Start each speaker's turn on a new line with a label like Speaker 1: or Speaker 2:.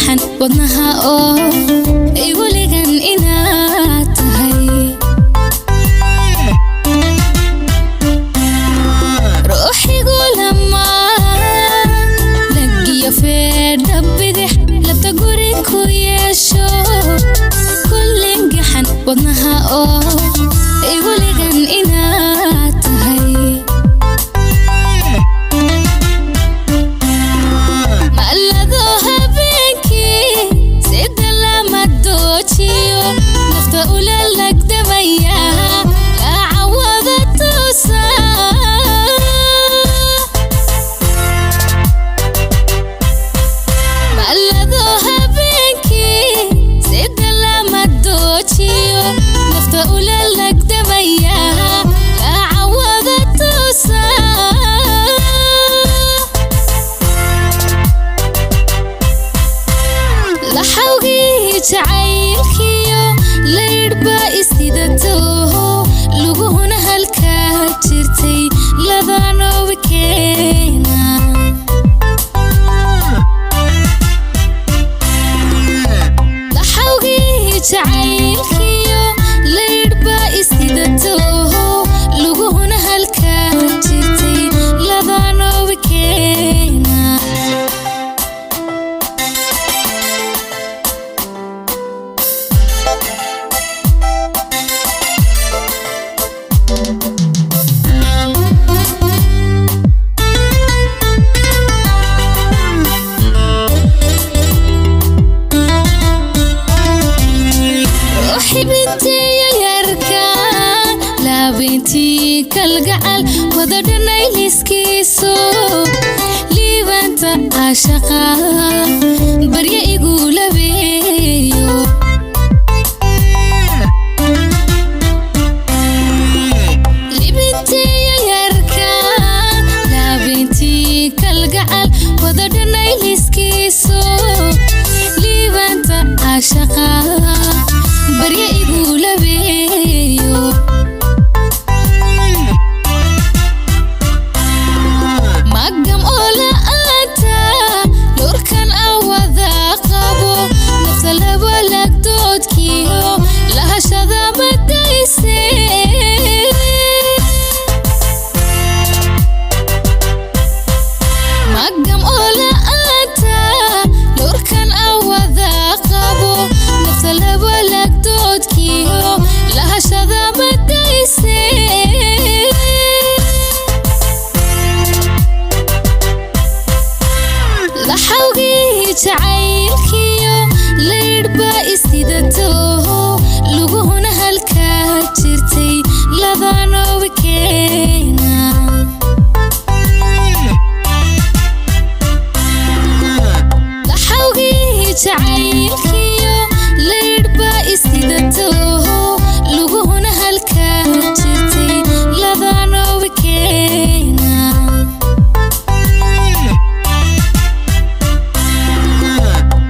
Speaker 1: gaxan wadnaha oo igoligan inaad tahay ruuxigu lamaan lagiyo feedha bidix labta guri ku yeesho kullin gaxan wadnaha oo igoligan inaad tahay mallado habeenkii sida lama doojiyo nafta ula lagdamaya lacawada toosa mallado habeenkii sida lama doojiyo nafta ula lagdamaya lacawada toosa laxawgii jacaylkiyo laydhba isidatooho luguhuna halkaa jirtay labanoobi keena laxawgii jacaylkiyo laydhba isidatooho luguhuna halkaa jirtay labanoobi keena xibintiiyo yarka laabintii kalgacal wada dhanay liskiiso liibanta caashaqa barya igu labeeyo libintiiyo yarka laabintii kalgacal wada dhanay liskiiso liibanta caashaqa barya igu labeeyo magam oo la'aanta lurkan awada qabo nafta laba lagdoodkiyo lahashada madayse magam oo la'aanta lurkan awada qabo nafta laba lagdoodkiyo lahashada madayse laxawgii jacaylkiyo laydhba isidatooho luguhuna halkaa jirtay labanoobi keena laxawgii jacaylkii